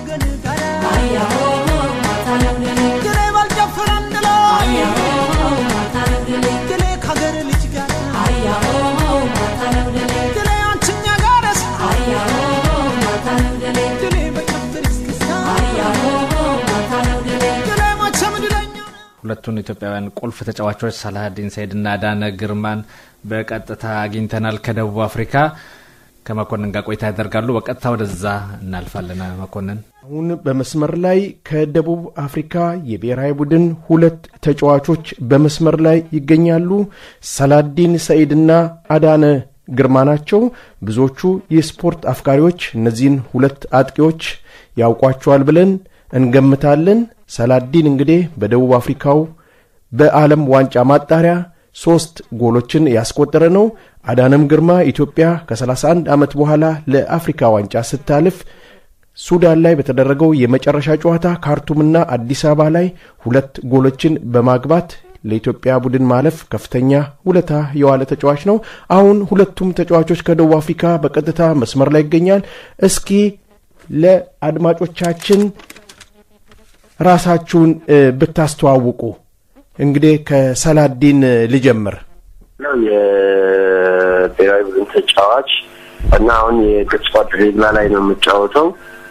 ከወገን ጋር ድሌ ባልጨፍር አንድ ላይ ድሌ ከሀገር ልጅ ጋር ድሌ አንችኛ ጋረስ ድሌ በጨፍር እስክስታ ድሌ መቼም ድለኛ ሁለቱን ኢትዮጵያውያን ቁልፍ ተጫዋቾች ሳላሀዲን ሰይድና ዳነ ግርማን በቀጥታ አግኝተናል ከደቡብ አፍሪካ ከመኮንን ጋር ቆይታ ያደርጋሉ በቀጥታ ወደዛ እናልፋለን መኮንን አሁን በመስመር ላይ ከደቡብ አፍሪካ የብሔራዊ ቡድን ሁለት ተጫዋቾች በመስመር ላይ ይገኛሉ። ሰላዲን ሰኢድና አዳነ ግርማ ናቸው። ብዙዎቹ የስፖርት አፍቃሪዎች እነዚህን ሁለት አጥቂዎች ያውቋቸዋል ብለን እንገምታለን። ሰላዲን እንግዲህ በደቡብ አፍሪካው በዓለም ዋንጫ ማጣሪያ ሶስት ጎሎችን ያስቆጠረ ነው። አዳነም ግርማ ኢትዮጵያ ከ31 ዓመት በኋላ ለአፍሪካ ዋንጫ ስታልፍ ሱዳን ላይ በተደረገው የመጨረሻ ጨዋታ ካርቱምና አዲስ አበባ ላይ ሁለት ጎሎችን በማግባት ለኢትዮጵያ ቡድን ማለፍ ከፍተኛ ውለታ የዋለ ተጫዋች ነው። አሁን ሁለቱም ተጫዋቾች ከደቡብ አፍሪካ በቀጥታ መስመር ላይ ይገኛል። እስኪ ለአድማጮቻችን ራሳችሁን እ፣ ብታስተዋውቁ እንግዲህ ከሰላዲን ልጀምር። ነው የብሔራዊ ቡድን ተጫዋች እና አሁን የግብጽ ድሬግላ ላይ ነው የምጫወተው።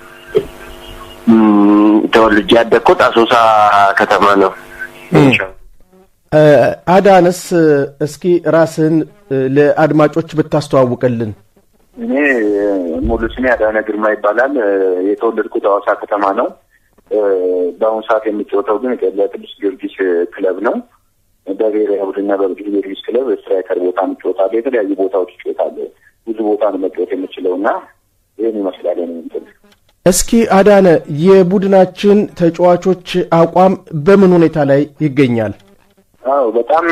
እም፣ ተወልጄ ያደግኩት አሶሳ ከተማ ነው። እ፣ አዳነስ እስኪ ራስህን እ፣ ለአድማጮች ብታስተዋውቅልን። እኔ ሙሉ ስሜ አዳነ ግርማ ይባላል። የተወለድኩት ሐዋሳ ከተማ ነው። በአሁኑ ሰዓት የሚጫወተው ግን ለቅዱስ ጊዮርጊስ ክለብ ነው። በብሔራዊ ቡድንና በቅዱስ ጊዮርጊስ ክለብ ስትራይከር ቦታ እጫወታለሁ። የተለያዩ ቦታዎች እጫወታለሁ። ብዙ ቦታ ነው መጫወት የምችለው እና ይህን ይመስላል የእኔ እንትን። እስኪ አዳነ የቡድናችን ተጫዋቾች አቋም በምን ሁኔታ ላይ ይገኛል? አዎ በጣም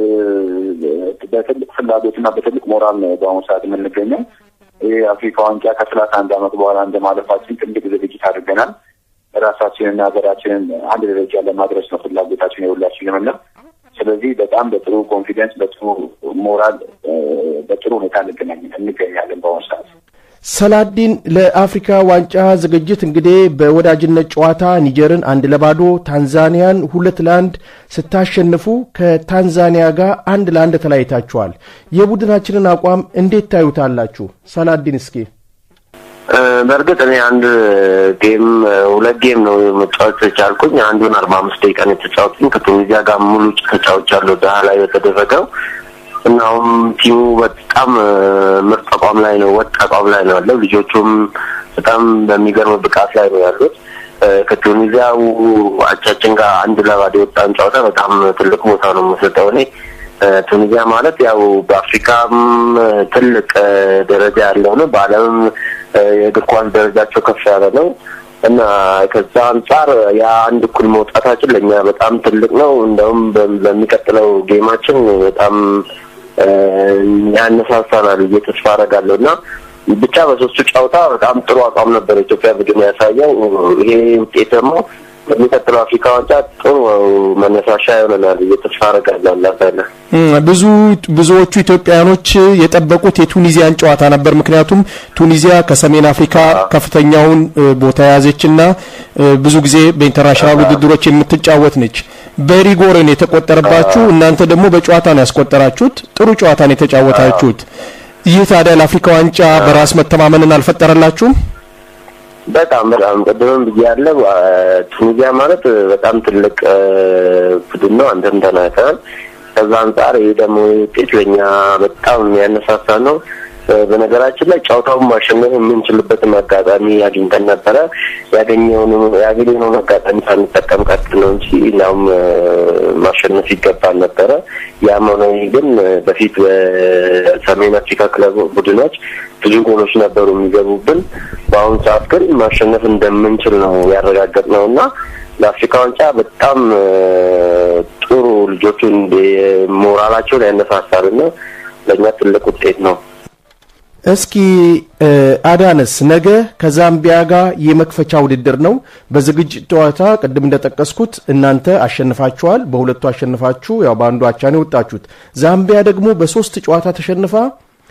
በትልቅ ፍላጎትና በትልቅ ሞራል ነው በአሁኑ ሰዓት የምንገኘው። ይህ አፍሪካ ዋንጫ ከሰላሳ አንድ ዓመት በኋላ እንደ ማለፋችን ትልቅ ዝግጅት አድርገናል። ራሳችንና ሀገራችንን አንድ ደረጃ ለማድረስ ነው ፍላጎታችን የሁላችንም እና ስለዚህ በጣም በጥሩ ኮንፊደንስ፣ በጥሩ ሞራል፣ በጥሩ ሁኔታ እንገኛለን በአሁኑ ሰዓት። ሰላዲን ለአፍሪካ ዋንጫ ዝግጅት እንግዲህ በወዳጅነት ጨዋታ ኒጀርን አንድ ለባዶ ታንዛኒያን ሁለት ለአንድ ስታሸንፉ ከታንዛኒያ ጋር አንድ ለአንድ ተለያይታችኋል። የቡድናችንን አቋም እንዴት ታዩታላችሁ? ሰላዲን እስኪ በእርግጥ እኔ አንድ ጌም ሁለት ጌም ነው መጫወት ቻልኩኝ። አንዱን አርባ አምስት ደቂቃ ነው የተጫወትኩኝ ከቱኒዚያ ጋር ሙሉ ተጫውቻለሁ ዳሃ ላይ በተደረገው እና አሁን ቲሙ በጣም ምርጥ አቋም ላይ ነው፣ ወጥ አቋም ላይ ነው ያለው። ልጆቹም በጣም በሚገርም ብቃት ላይ ነው ያሉት። ከቱኒዚያው አቻችን ጋር አንድ ለባዶ የወጣን ጨዋታ በጣም ትልቅ ቦታ ነው የምሰጠው እኔ። ቱኒዚያ ማለት ያው በአፍሪካም ትልቅ ደረጃ ያለው ነው፣ በዓለምም የእግር ኳስ ደረጃቸው ከፍ ያለ ነው እና ከዛ አንጻር ያ አንድ እኩል መውጣታችን ለእኛ በጣም ትልቅ ነው። እንደውም በሚቀጥለው ጌማችን በጣም ያነሳሳናል ብዬ ተስፋ አደርጋለሁ እና ብቻ በሶስቱ ጨዋታ በጣም ጥሩ አቋም ነበር ኢትዮጵያ ቡድን ያሳየው። ይሄ ውጤት ደግሞ በሚቀጥለው አፍሪካ ዋንጫ ጥሩ መነሳሻ ይሆነናል ብዬ ተስፋ አደርጋለሁ። አላታለ ብዙ ብዙዎቹ ኢትዮጵያውያኖች የጠበቁት የቱኒዚያን ጨዋታ ነበር። ምክንያቱም ቱኒዚያ ከሰሜን አፍሪካ ከፍተኛውን ቦታ የያዘችና ብዙ ጊዜ በኢንተርናሽናል ውድድሮች የምትጫወት ነች። በሪጎርን የተቆጠረባችሁ እናንተ ደግሞ በጨዋታ ነው ያስቆጠራችሁት። ጥሩ ጨዋታ ነው የተጫወታችሁት። ይህ ታዲያ ለአፍሪካ ዋንጫ በራስ መተማመንን አልፈጠረላችሁም? በጣም በጣም ቅድምም ብያለሁ። ቱኒዚያ ማለት በጣም ትልቅ ቡድን ነው። አንተም ተናግረሃል። ከዛ አንጻር ይህ ደግሞ ውጤት ለእኛ በጣም የሚያነሳሳ ነው። በነገራችን ላይ ጨዋታውን ማሸነፍ የምንችልበትን አጋጣሚ አግኝተን ነበረ። ያገኘውን ያገኘነውን አጋጣሚ ሳንጠቀም ቀጥ ነው እንጂ እናም ማሸነፍ ይገባል ነበረ። ያም ሆነ ግን በፊት በሰሜን አፍሪካ ክለብ ቡድኖች ብዙ ጎሎች ነበሩ የሚገቡብን። በአሁኑ ሰዓት ግን ማሸነፍ እንደምንችል ነው ያረጋገጥ ነው እና ለአፍሪካ ዋንጫ በጣም ጥሩ ልጆቹ ሞራላቸውን ያነሳሳል እና ለእኛ ትልቅ ውጤት ነው። እስኪ አዳነስ ነገ ከዛምቢያ ጋር የመክፈቻ ውድድር ነው። በዝግጅት ጨዋታ ቅድም እንደጠቀስኩት እናንተ አሸንፋችኋል። በሁለቱ አሸንፋችሁ ያው በአንዱ አቻ ነው የወጣችሁት። ዛምቢያ ደግሞ በሶስት ጨዋታ ተሸንፋ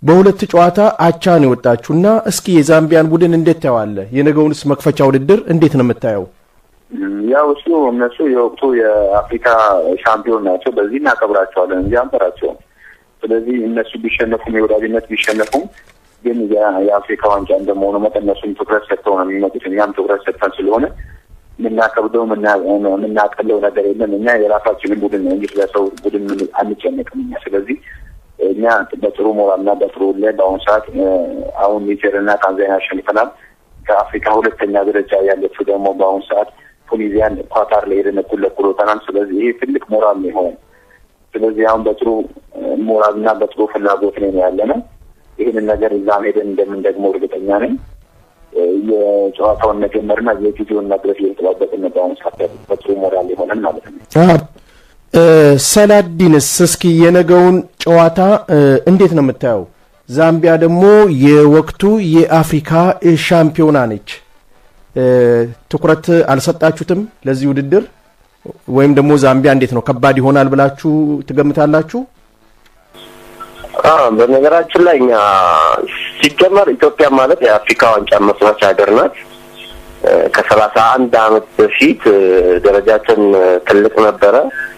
በሁለት ጨዋታ አቻ ነው የወጣችሁና እስኪ የዛምቢያን ቡድን እንዴት ታየዋለህ? የነገውንስ መክፈቻ ውድድር እንዴት ነው የምታየው? ያው እሱ እነሱ የወቅቱ የአፍሪካ ሻምፒዮን ናቸው። በዚህ እናከብራቸዋለን እንጂ አንፈራቸውም። ስለዚህ እነሱ ቢሸነፉም የወዳጅነት ቢሸነፉም ግን የአፍሪካ ዋንጫ እንደመሆኑ መጠን እነሱም ትኩረት ሰጥተው ነው የሚመጡት። እኛም ትኩረት ሰጥተን ስለሆነ የምናከብደው የምናቀለው ነገር የለም። እኛ የራሳችንን ቡድን ነው እንጂ ስለሰው ቡድን አንጨነቅም እኛ። ስለዚህ እኛ በጥሩ ሞራልና በጥሩ ላይ በአሁኑ ሰዓት አሁን ኒጀርና ታንዛኒያ አሸንፈናል። ከአፍሪካ ሁለተኛ ደረጃ ያለችው ደግሞ በአሁኑ ሰዓት ቱኒዚያን ኳታር ላይ ሄደን እኩል ለእኩል ወጥተናል። ስለዚህ ይሄ ትልቅ ሞራል ነው የሆነ። ስለዚህ አሁን በጥሩ ሞራልና በጥሩ ፍላጎት ነው ያለ ነው። ይህንን ነገር እዛም ሄደን እንደምን ደግሞ እርግጠኛ ነኝ። የጨዋታውን መጀመርና የጊዜውን መድረስ እየተጠባበቅን ነው። በአሁኑ ሰዓት በጥሩ ሞራል የሆነን ማለት ነው። ሰላዲንስ እስኪ የነገውን ጨዋታ እንዴት ነው የምታየው? ዛምቢያ ደግሞ የወቅቱ የአፍሪካ ሻምፒዮና ነች። ትኩረት አልሰጣችሁትም ለዚህ ውድድር ወይም ደግሞ ዛምቢያ እንዴት ነው ከባድ ይሆናል ብላችሁ ትገምታላችሁ? በነገራችን ላይ እኛ ሲጀመር ኢትዮጵያ ማለት የአፍሪካ ዋንጫ መስራች ሀገር ናት። ከሰላሳ አንድ አመት በፊት ደረጃችን ትልቅ ነበረ።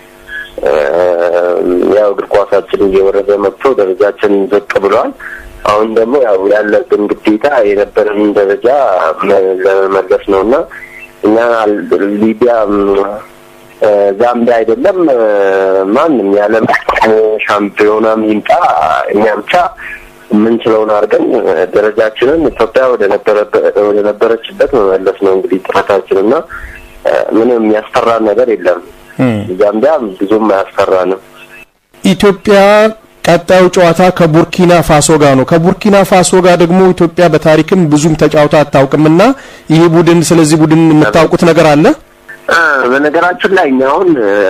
ያው እግር ኳሳችን እየወረደ መጥቶ ደረጃችን ዝቅ ብሏል። አሁን ደግሞ ያው ያለብን ግዴታ የነበረን ደረጃ ለመመለስ ነው እና እኛ ሊቢያ ዛምቢያ አይደለም ማንም የዓለም ሻምፒዮናም ይምጣ እኛ ብቻ የምንችለውን አድርገን ደረጃችንን ኢትዮጵያ ወደ ነበረችበት መመለስ ነው እንግዲህ ጥረታችን እና ምንም የሚያስፈራን ነገር የለም። ዛምቢያ ብዙም አያስፈራንም። ኢትዮጵያ ቀጣዩ ጨዋታ ከቡርኪና ፋሶ ጋር ነው። ከቡርኪና ፋሶ ጋር ደግሞ ኢትዮጵያ በታሪክም ብዙም ተጫውታ አታውቅምና ይህ ቡድን ስለዚህ ቡድን የምታውቁት ነገር አለ? በነገራችን ላይ እኛ አሁን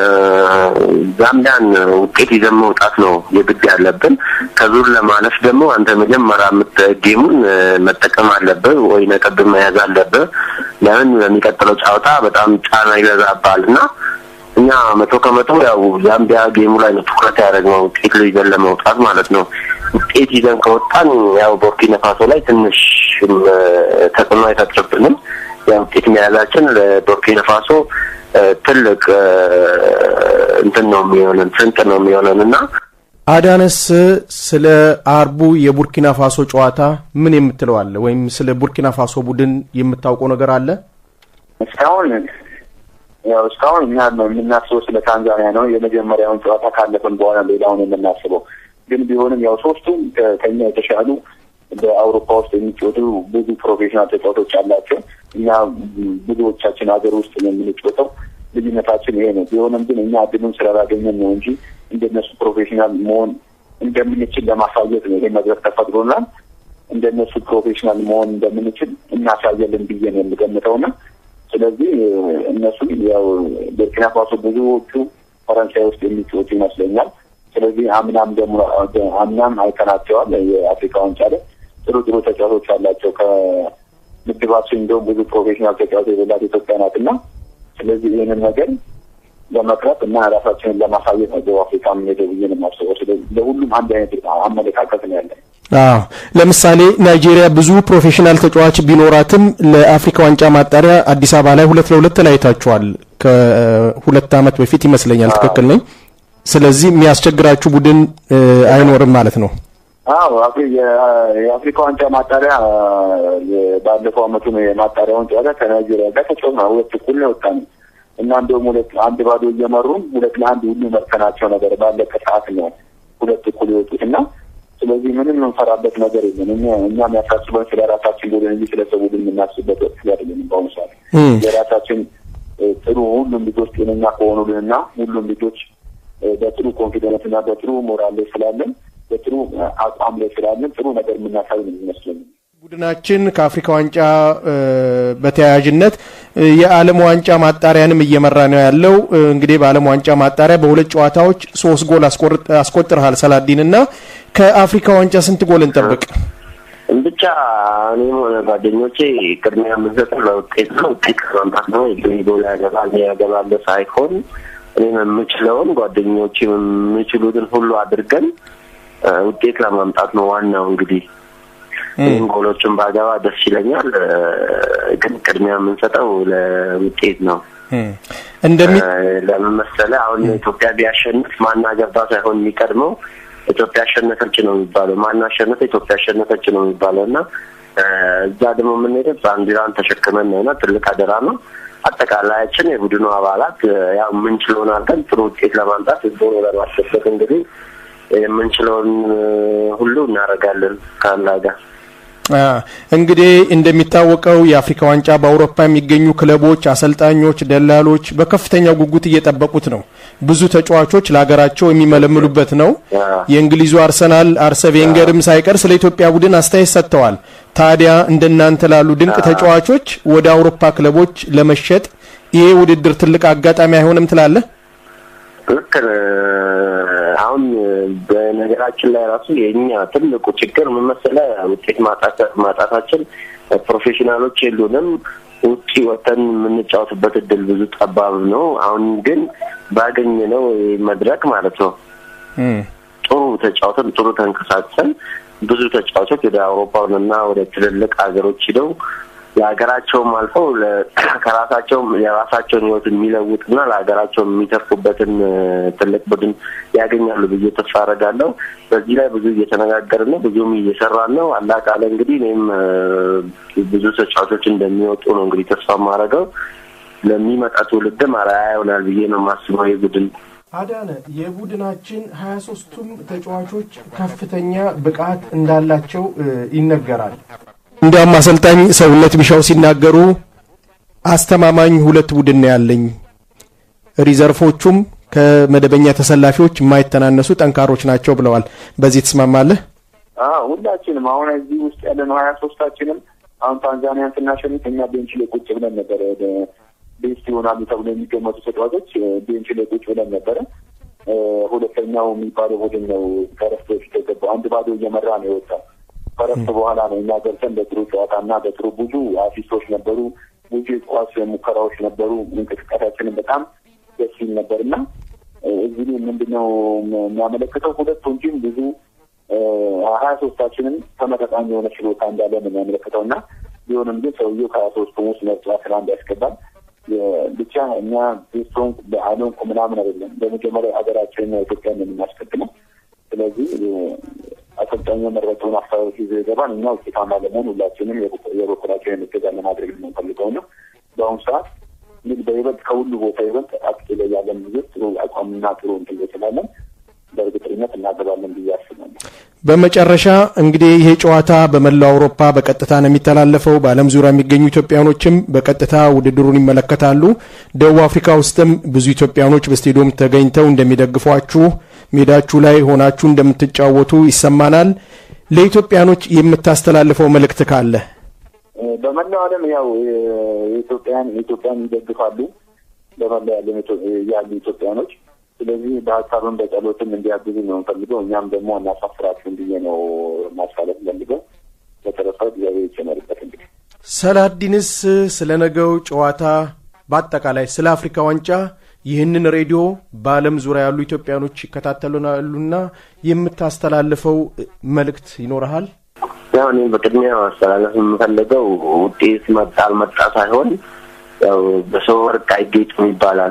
ዛምቢያን ውጤት ይዘን መውጣት ነው የግድ ያለብን። ከዙር ለማለፍ ደግሞ አንተ መጀመሪያ ጌሙን መጠቀም አለብህ ወይ ነጥብ መያዝ አለብህ። ለምን በሚቀጥለው ጨዋታ በጣም ጫና ይበዛባል እና እኛ መቶ ከመቶ ያው ዛምቢያ ጌሙ ላይ ነው ትኩረት ያደረግነው ውጤት ይዘን ለመውጣት ማለት ነው። ውጤት ይዘን ከወጣን ያው ቡርኪና ፋሶ ላይ ትንሽ ተጽዕኖ አይፈጥርብንም። ያው ውጤት መያዛችን ለቡርኪና ፋሶ ትልቅ እንትን ነው የሚሆነን ስንቅ ነው የሚሆነን እና አዳነስ ስለ አርቡ የቡርኪና ፋሶ ጨዋታ ምን የምትለው አለ? ወይም ስለ ቡርኪና ፋሶ ቡድን የምታውቀው ነገር አለ? እስካሁን ያው እስካሁን እኛ የምናስበው ስለ ታንዛኒያ ነው። የመጀመሪያውን ጨዋታ ካለፈን በኋላ ሌላውን የምናስበው ግን ቢሆንም ያው ሶስቱም ከኛ የተሻሉ በአውሮፓ ውስጥ የሚጫወቱ ብዙ ፕሮፌሽናል ተጫዋቾች አላቸው። እኛ ብዙዎቻችን ሀገር ውስጥ ነው የምንጫወተው። ልዩነታችን ይሄ ነው። ቢሆንም ግን እኛ እድሉን ስላላገኘን ነው እንጂ እንደነሱ ፕሮፌሽናል መሆን እንደምንችል ለማሳየት ነው ይሄ መድረክ ተፈጥሮናል። እንደነሱ ፕሮፌሽናል መሆን እንደምንችል እናሳየልን ብዬ ነው የምገምተውና ስለዚህ እነሱ ያው ቡርኪና ፋሶ ብዙዎቹ ፈረንሳይ ውስጥ የሚጫወቱ ይመስለኛል። ስለዚህ አምናም ደግሞ አምናም አይተናቸዋል። የአፍሪካ ዋንጫ ላይ ጥሩ ጥሩ ተጫዋቾች አላቸው። ከምድባችን እንደውም ብዙ ፕሮፌሽናል ተጫዋቾች የሌላት ኢትዮጵያ ናት እና ስለዚህ ይህንን ነገር ለመቅረብ እና ራሳችንን ለማሳየት ነው ደቡብ አፍሪካ የምንሄደው ብዬ ነው የማስበው። ስለዚህ ለሁሉም አንድ አይነት አመለካከት ነው ያለን። አዎ ለምሳሌ ናይጄሪያ ብዙ ፕሮፌሽናል ተጫዋች ቢኖራትም ለአፍሪካ ዋንጫ ማጣሪያ አዲስ አበባ ላይ ሁለት ለሁለት ተለያይታችኋል። ከሁለት ዓመት በፊት ይመስለኛል። ትክክል ነኝ? ስለዚህ የሚያስቸግራችሁ ቡድን አይኖርም ማለት ነው። አዎ የአፍሪካ ዋንጫ ማጣሪያ ባለፈው አመቱ ነው የማጣሪያውን ጨዋታ ከናይጄሪያ ጋር ተጫውተናል። ሁለት እኩል ነው የወጣነው እና እንደውም ሁለት አንድ ባዶ እየመሩን ሁለት ለአንድ ሁሉ መርተናቸው ነበር። ባለቀ ሰዓት ነው ሁለት እኩል የወጡት እና ስለዚህ ምንም የምንፈራበት ነገር የለም። እኛ እኛ የሚያሳስበን ስለ ራሳችን ቡድን እንጂ ስለ ሰው ቡድን የምናስብበት ወቅት አይደለም። በአሁኑ ሰዓት የራሳችን ጥሩ ሁሉም ልጆች ጤነኛ ከሆኑልን እና ሁሉም ልጆች በጥሩ ኮንፊደንስ እና በጥሩ ሞራል ላይ ስላለን በጥሩ አቋም ላይ ስላለን ጥሩ ነገር የምናሳይ ነው የሚመስለኝ። ቡድናችን ከአፍሪካ ዋንጫ በተያያዥነት የዓለም ዋንጫ ማጣሪያንም እየመራ ነው ያለው። እንግዲህ በዓለም ዋንጫ ማጣሪያ በሁለት ጨዋታዎች ሶስት ጎል አስቆጥረሃል ሰላዲን እና ከአፍሪካ ዋንጫ ስንት ጎል እንጠብቅ? ብቻ እኔም ሆነ ጓደኞቼ ቅድሚያ የምንሰጠው ለውጤት ነው። ውጤት ከማምጣት ነው። ጎል ያገባል ያገባለ ሳይሆን እኔም የምችለውን ጓደኞቼ የሚችሉትን ሁሉ አድርገን ውጤት ለማምጣት ነው ዋናው እንግዲህ ይህን ጎሎችን ባገባ ደስ ይለኛል። ግን ቅድሚያ የምንሰጠው ለውጤት ነው። እንደሚ ለምን መሰለህ አሁን ኢትዮጵያ ቢያሸንፍ ማናገባ ሳይሆን የሚቀድመው ኢትዮጵያ አሸነፈች ነው የሚባለው። ማን አሸነፈ? ኢትዮጵያ አሸነፈች ነው የሚባለው እና እዛ ደግሞ የምንሄደው ባንዲራን ተሸክመን ነውና ትልቅ አደራ ነው። አጠቃላያችን የቡድኑ አባላት ያው የምንችለውን አድርገን ጥሩ ውጤት ለማምጣት ህዝቡን ለማስደሰት እንግዲህ የምንችለውን ሁሉ እናደርጋለን ከአላህ ጋር። እንግዲህ እንደሚታወቀው የአፍሪካ ዋንጫ በአውሮፓ የሚገኙ ክለቦች፣ አሰልጣኞች፣ ደላሎች በከፍተኛ ጉጉት እየጠበቁት ነው። ብዙ ተጫዋቾች ለሀገራቸው የሚመለምሉበት ነው። የእንግሊዙ አርሰናል አርሰ ቬንገርም ሳይቀር ስለ ኢትዮጵያ ቡድን አስተያየት ሰጥተዋል። ታዲያ እንደናንተ ላሉ ድንቅ ተጫዋቾች ወደ አውሮፓ ክለቦች ለመሸጥ ይሄ ውድድር ትልቅ አጋጣሚ አይሆንም ትላለህ? ልክ አሁን በነገራችን ላይ ራሱ የእኛ ትልቁ ችግር ምን መሰለህ ውጤት ማጣታችን ፕሮፌሽናሎች የሉንም። ውጪ ወተን የምንጫወትበት እድል ብዙ ጠባብ ነው። አሁን ግን ባገኘነው መድረክ ማለት ነው ጥሩ ተጫውተን ጥሩ ተንቀሳቅሰን ብዙ ተጫዋቾች ወደ አውሮፓውንና ወደ ትልልቅ ሀገሮች ሂደው ለሀገራቸውም አልፈው ከራሳቸውም የራሳቸውን ሕይወት የሚለውጥና ለሀገራቸው የሚተርፉበትን ትልቅ ቡድን ያገኛሉ ብዬ ተስፋ አደርጋለሁ። በዚህ ላይ ብዙ እየተነጋገርን ነው፣ ብዙም እየሰራን ነው። አላህ ካለ እንግዲህ እኔም ብዙ ተጫዋቾች እንደሚወጡ ነው እንግዲህ ተስፋ የማደርገው። ለሚመጣ ትውልድም አርአያ ይሆናል ብዬ ነው የማስበው ይህ ቡድን። አዳነ የቡድናችን ሀያ ሶስቱም ተጫዋቾች ከፍተኛ ብቃት እንዳላቸው ይነገራል። እንዲያውም አሰልጣኝ ሰውነት ቢሻው ሲናገሩ አስተማማኝ ሁለት ቡድን ነው ያለኝ፣ ሪዘርፎቹም ከመደበኛ ተሰላፊዎች የማይተናነሱ ጠንካሮች ናቸው ብለዋል። በዚህ ትስማማለህ? ሁላችንም አሁን እዚህ ውስጥ ያለነው ሀያ ሶስታችንም አሁን ታንዛኒያን ስናሸንፍ እኛ ቤንች ላይ ቁጭ ብለን ነበረ። ቤስት ይሆናሉ ተብሎ የሚገመቱ ተጫዋቾች ቤንች ላይ ቁጭ ብለን ነበረ። ሁለተኛው የሚባለው ቡድን ነው ከረፍት በፊት የገባው አንድ ባዶ እየመራ ነው የወጣው። ከረፍት በኋላ ነው እኛ ገብተን በጥሩ ጨዋታና በጥሩ ብዙ አሲስቶች ነበሩ፣ ብዙ የኳስ ሙከራዎች ነበሩ። እንቅስቃሴያችንን በጣም ደስ ይል ነበር እና እዚህ ምንድነው የሚያመለክተው ሁለቱም ቲም ብዙ ሀያ ሶስታችንም ተመጣጣኝ የሆነ ችሎታ እንዳለ ነው የሚያመለክተው እና ቢሆንም ግን ሰውየው ከሀያ ሶስቱም ውስጥ መርጫ ስራ እንዲያስገባል ብቻ እኛ ቤስቶን በአሎንኩ ምናምን አይደለም። በመጀመሪያ ሀገራችንና ኢትዮጵያን የምናስቀድመው ስለዚህ አሰልጣኙ የመረጠውን አካባቢ ይዞ ይገባል። እኛ ውጤታማ ለመሆን ሁላችንም የበኩላችንን እገዛ ለማድረግ የምንፈልገው ነው። በአሁኑ ሰዓት እንግዲህ በይበልጥ ከሁሉ ቦታ ይበልጥ አጥቂ ላይ ያለን ልጆች ጥሩ አቋምና ጥሩ እንትን ስላለን በእርግጠኝነት እናገባለን ብዬ አስባለሁ። በመጨረሻ እንግዲህ ይሄ ጨዋታ በመላው አውሮፓ በቀጥታ ነው የሚተላለፈው። በዓለም ዙሪያ የሚገኙ ኢትዮጵያኖችም በቀጥታ ውድድሩን ይመለከታሉ። ደቡብ አፍሪካ ውስጥም ብዙ ኢትዮጵያኖች በስቴዲየም ተገኝተው እንደሚደግፏችሁ ሜዳችሁ ላይ ሆናችሁ እንደምትጫወቱ ይሰማናል። ለኢትዮጵያኖች የምታስተላልፈው መልእክት ካለ? በመላው ዓለም ያው የኢትዮጵያን ኢትዮጵያን ይደግፋሉ በመላው ዓለም ያሉ ኢትዮጵያኖች። ስለዚህ በሀሳብም በጸሎትም እንዲያግዙ ነው እንፈልገው። እኛም ደግሞ እናሳፍራችሁን ብዬ ነው ማሳለፍ ፈልገው። በተረፈ እግዚአብሔር ይጨመርበት። እንግዲህ ሰላዲንስ ስለ ነገው ጨዋታ በአጠቃላይ ስለ አፍሪካ ዋንጫ ይህንን ሬዲዮ በዓለም ዙሪያ ያሉ ኢትዮጵያኖች ይከታተሉናሉና የምታስተላልፈው መልእክት ይኖረሃል? ያው እኔም በቅድሚያ ማስተላለፍ የምፈልገው ውጤት መጣ አልመጣ ሳይሆን ያው በሰው ወርቅ አይጌጥም ይባላል።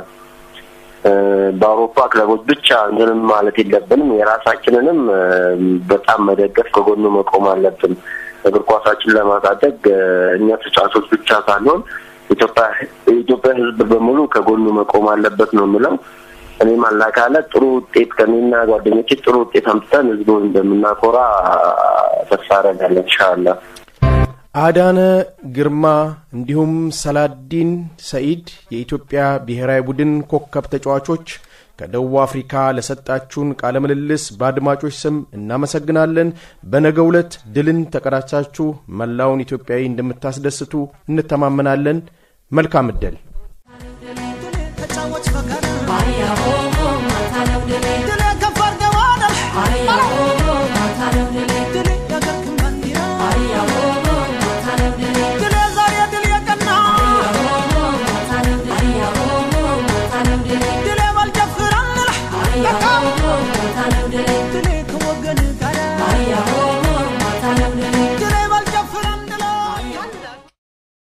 በአውሮፓ ክለቦች ብቻ እንትንም ማለት የለብንም። የራሳችንንም በጣም መደገፍ ከጎኑ መቆም አለብን። እግር ኳሳችን ለማሳደግ እኛ ተጫዋቾች ብቻ ሳንሆን ኢትዮጵያ የኢትዮጵያ ሕዝብ በሙሉ ከጎኑ መቆም አለበት ነው የምለው። እኔም አላካለ ጥሩ ውጤት ከኔና ጓደኞቼ ጥሩ ውጤት አምጥተን ሕዝቡን እንደምናኮራ ተስፋ አደርጋለሁ ኢንሻአላህ። አዳነ ግርማ እንዲሁም ሰላዲን ሰኢድ የኢትዮጵያ ብሔራዊ ቡድን ኮከብ ተጫዋቾች ከደቡብ አፍሪካ ለሰጣችሁን ቃለ ምልልስ በአድማጮች ስም እናመሰግናለን። በነገው ዕለት ድልን ተቀዳጅታችሁ መላውን ኢትዮጵያዊ እንደምታስደስቱ እንተማመናለን። መልካም ዕድል። ተጫወች በጋራ